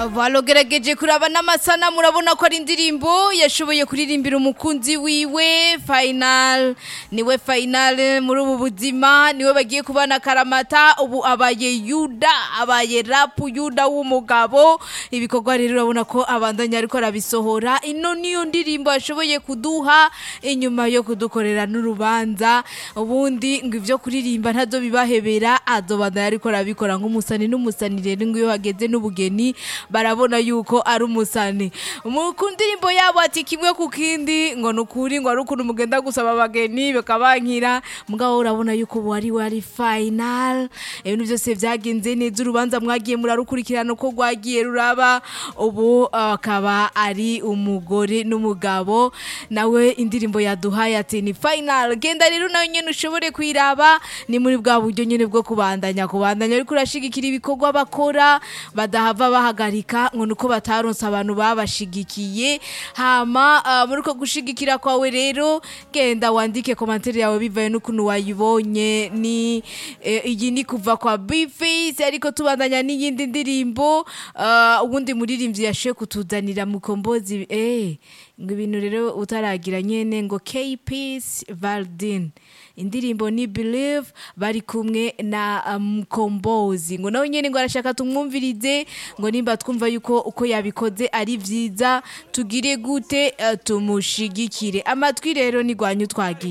Valogerageje kuraba n'amasana murabona ko ari indirimbo yashoboye kuririmbira umukunzi wiwe final niwe final muri ubu buzima niwe bagiye kubana karamata ubu abaye yuda abaye rapu yuda w'umugabo ibikorwa rero urabona ko abandanya ariko arabisohora ino niyo ndirimbo yashoboye kuduha inyuma yo kudukorera n'urubanza ubundi ngo ivyo kuririmba ntazo bibahebera azobandanya ariko arabikora nk'umusani n'umusani rero ngo iyo hageze n'ubugeni barabona yuko ari umusani mu ku ndirimbo yabo ati kimwe ku kindi ngo ni ukuri ngo ari ukuntu mugenda gusaba abageni bakabankira mugabo urabona yuko ubu ari we ari final ibintu byose byagenze neza urubanza mwagiye murarukurikirana uko rwagiye ruraba ubu akaba ari umugore n'umugabo nawe indirimbo yaduhaye ati ni final genda rero nawe nyene ushobore kuyiraba ni muri bwa buryo nyene bwo kubandanya kubandanya ariko urashigikira ibikorwa bakora badahava bahagarika ngo nuko bataronse abantu babashigikiye hama uh, muri uko gushigikira kwawe rero genda wandike komantere yawe bivaye n'ukuntu wayibonye ni eh, iyi ni kuva kwa Bface ariko tubandanya n'iyindi ndirimbo uh, ubundi muririmbyi yashoye kutuzanira mukombozi eh ngo ibintu rero utaragira nyene ngo K-Peace Valdin indirimbo ni Believe bari kumwe na Mkombozi um, ngo nawe nyene ngo arashaka tumwumvirize ngo nimba twumva yuko uko yabikoze ari vyiza tugire gute uh, tumushigikire amatwi rero ni gwanyu twagiye